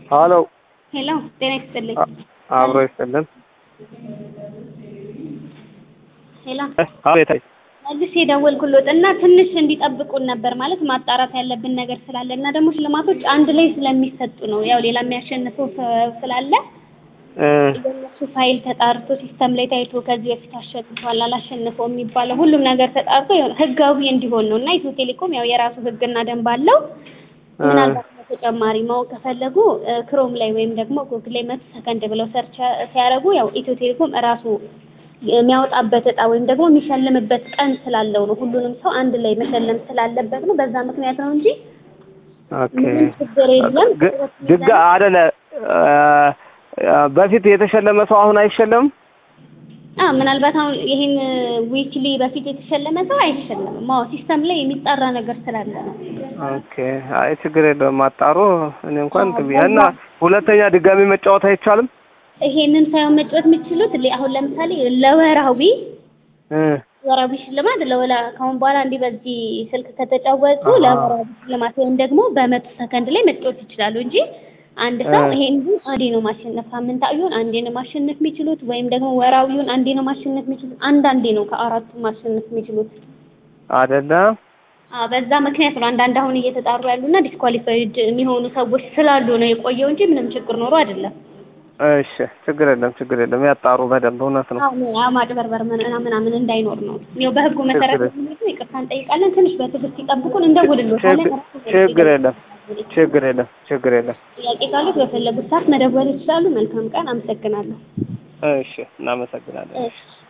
ሀሎ ሄሎ ጤና ይስጥልኝ። አብሮ ይስጥልን። ሄሎ አቤት መልሼ የደወልኩሎት እና ትንሽ እንዲጠብቁን ነበር ማለት ማጣራት ያለብን ነገር ስላለ እና ደግሞ ሽልማቶች አንድ ላይ ስለሚሰጡ ነው። ያው ሌላ የሚያሸንፈው ሰው ስላለ እ የእነሱ ፋይል ተጣርቶ ሲስተም ላይ ታይቶ ከዚህ በፊት አሸንፏል አላሸንፈው የሚባለው ሁሉም ነገር ተጣርቶ የሆነ ህጋዊ እንዲሆን ነው እና ኢትዮ ቴሌኮም ያው የራሱ ህግና ደንብ አለው። ምናልባት በተጨማሪ ማወቅ ከፈለጉ ክሮም ላይ ወይም ደግሞ ጉግል ላይ መቶ ሰከንድ ብለው ሰርች ሲያደርጉ ያው ኢትዮ ቴሌኮም እራሱ የሚያወጣበት እጣ ወይም ደግሞ የሚሸልምበት ቀን ስላለው ነው። ሁሉንም ሰው አንድ ላይ መሸለም ስላለበት ነው። በዛ ምክንያት ነው እንጂ ኦኬ ምንም ችግር የለም። ግ- ድጋ አይደለ በፊት የተሸለመ ሰው አሁን አይሸለምም? አ ምናልባት አሁን ይሄን ዊክሊ በፊት የተሸለመ ሰው አይሸለምም። አዎ ሲስተም ላይ የሚጣራ ነገር ስላለ ነው። ኦኬ አይ ችግር የለውም አጣሩ። እኔ እንኳን ጥብያ እና ሁለተኛ ድጋሚ መጫወት አይቻልም? ይሄንን ሳይሆን መጫወት የምትችሉት ለ- አሁን ለምሳሌ ለወራዊ እ ወራዊ ሽልማት ለወላ ከአሁን በኋላ እንዲህ በዚህ ስልክ ከተጫወቱ ለወራዊ ሽልማት ወይም ደግሞ በመቶ ሰከንድ ላይ መጫወት ይችላሉ እንጂ አንድ ሰው እ ይሄን አንዴ ነው ማሸነፍ፣ ሳምንታዊውን አንዴ ነው ማሸነፍ የሚችሉት ወይም ደግሞ ወራዊውን አንዴ ነው ማሸነፍ የሚችሉት። አንዳንዴ ነው ከአራቱ ማሸነፍ የሚችሉት። አይደለም አዎ በዛ ምክንያት ነው አንዳንድ አሁን እየተጣሩ ያሉና ዲስኳሊፋይድ የሚሆኑ ሰዎች ስላሉ ነው የቆየው እንጂ ምንም ችግር ኖሮ አይደለም። እሺ ችግር የለም ችግር የለም ያጣሩ በደንብ እውነት ነው። አሁን ያው ማጭበርበር ምና- ምናምን እንዳይኖር ነው። ያው በህጉ መሰረት ችግር የሚሄዱ ይቅርታ እንጠይቃለን። ትንሽ በትዕግስት ይጠብቁን፣ እንደውልልዎታለን። ችግር ችግር የለም ችግር የለም ችግር የለም። ጥያቄ ካሉት በፈለጉት ሰዓት መደወል ይችላሉ። መልካም ቀን። አመሰግናለሁ። እሺ እናመሰግናለን። እሺ